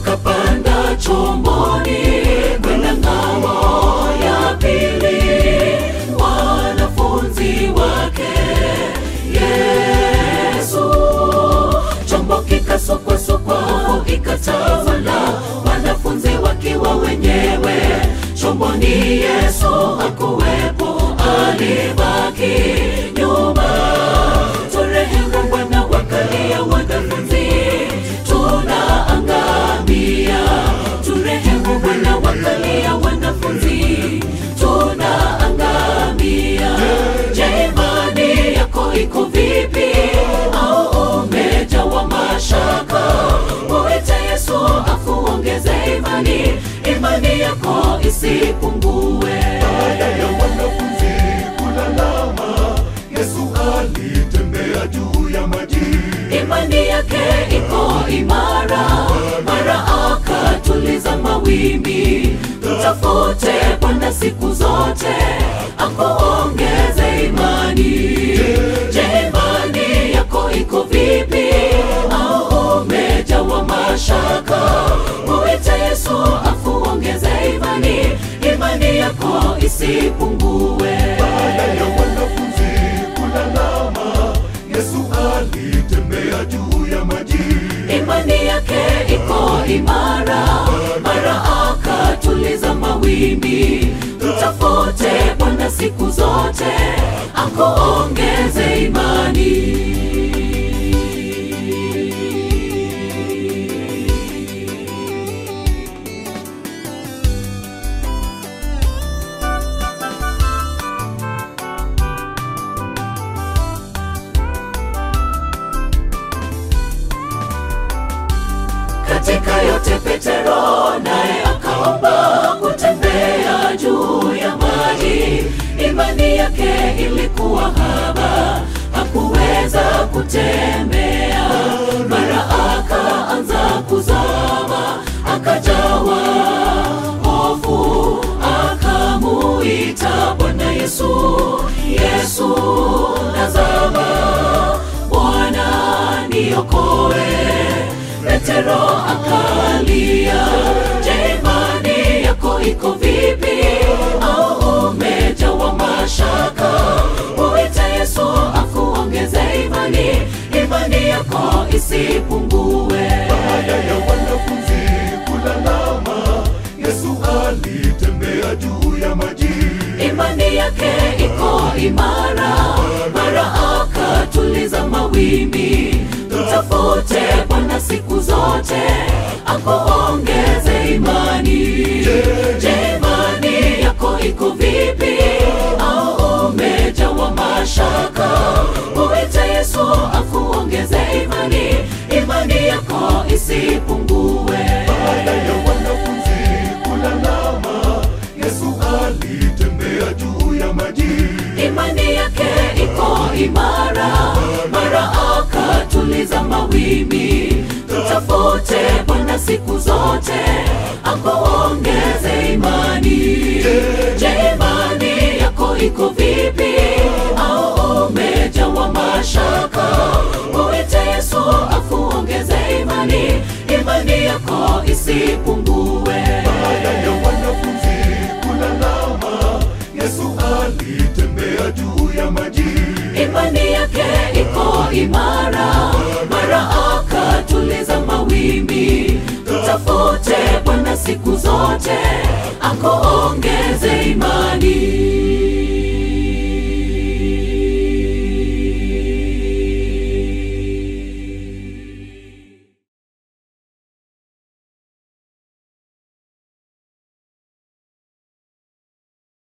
wakapanda chomboni kwenda ng'ambo ya pili, wanafunzi wake Yesu. Chombo kikasukwasukwa, hofu ikatawala, wanafunzi wakiwa wenyewe chomboni. Yesu hakuwepo, alibaki nyuma. Turehemu Bwana, wakalia wanafunzi, tunaangamia. Turehemu Bwana, wakalia wanafunzi, tunaangamia. Je, imani yako iko vipi? Au umejawa mashaka? Muite Yesu akuongeze imani, imani yako isipungue. Baada ya wanafunzi kulalama, Yesu alitembea juu ya maji. imani yake iko imara, mara akatuliza mawimbi. Mtafute Bwana siku zote, akuongeze imani. Je, imani yako iko vipi? Au umejawa mashaka? Muite Yesu akuongeze imani, imani yako isipungue. Baada ya wanafunzi kulalama, Yesu alitembea juu ya maji. imani yake iko imara, mara akatuliza mawimbi. Mtafute Bwana siku zote, akuongeze imani. Katika yote Petero naye akaomba kutembea juu ya maji. Imani yake ilikuwa haba, hakuweza kutembea. Mara akaanza kuzama, akajawa hofu, akamuita Bwana Yesu, Yesu nazama, Bwana niokoe. Petero akalia, je, imani yako iko vipi? Au umejawa mashaka? Muite Yesu akuongeze imani, imani yako isipungue. Baada ya wanafunzi kulalama, Yesu alitembea juu ya maji. imani yake iko imara, mara akatuliza mawimbi. Mtafute Bwana siku zote, akuongeze imani. Je, imani yako iko vipi? Au umejawa mashaka? Muite Yesu akuongeze imani, imani yako isipungue. Baada ya wanafunzi kulalama, Yesu alitembea juu ya maji. imani yake iko imara, mara akatuliza mawimbi. Mtafute Bwana siku zote, akuongeze imani. Je, imani yako iko vipi? Au umejawa mashaka? Muite Yesu akuongeze imani, imani yako isipungue. Baada ya wanafunzi kulalama, Yesu alitembea juu ya maji. imani yake iko imara, mara akatuliza mawimbi. Mtafute Bwana siku zote, akuongeze imani.